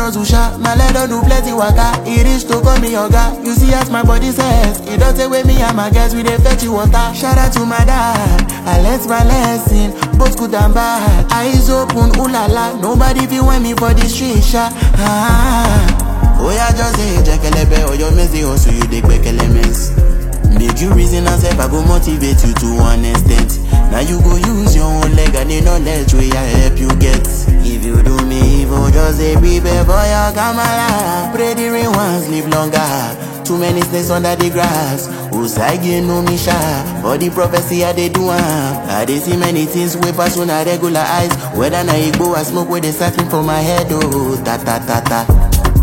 hustle sha, my leg don do plenty waka. E reach to call me oga. You see as my body says, e don take away me and my guys we dey fetch you water. Shout out to my dad, I learnt my lesson, both good and bad. Eyes open, ooh la la, nobody fit want me for the street sha. Ah. Oh yeah, just say jekelebe or your messy hustle you dey gbekele mess. Make you reason and self, I go motivate you to one extent. Now you go use your own leg and the knowledge wey I help you get. If you do me evil, just say prepare for your kamala. Pray the rain once, live longer. Too many snakes under the grass. Usagi no me sha. For the prophecy I dey do am. I dey see many things wey pass on a regular eyes. Whether na igbo or smoke wey dey siphon for my head, oh ta ta ta ta.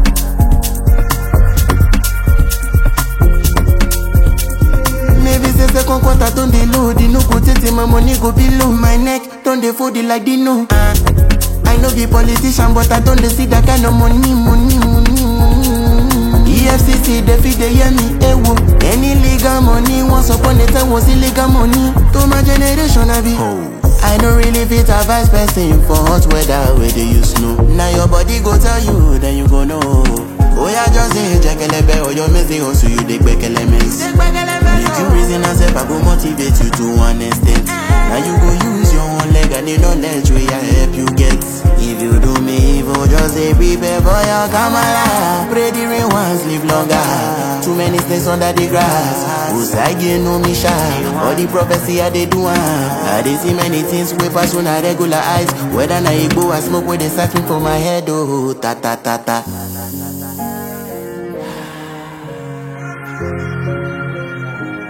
Maybe say second quarter don dey low, the no go tey my money go be low. My neck don dey fold it like Dino. Uh, I no be politician, but I don dey see that kind of money, money, money, money. EFCC dey fit dey hear me, ewo. Any legal money, once upon a time was illegal money. To my generation, I be. I no really fit advise person for hot weather where they use snow. Now your body go tell you, then you go know. Oh yeah, just say jekelebe or your messy hustle you dey gbekele mess. Make you reason and self, I go motivate you to one extent. Now you go use your own leg and the knowledge wey I help you get. If you do me evil, just say prepare for your kamala. Pray the rain once, live longer. Too many snakes under the grass. Usagi no me sha. All the prophecy I dey do am. I dey see many things wey pass on a regular eyes. Whether na igbo or smoke wey dey siphon for my head, oh ta ta ta ta.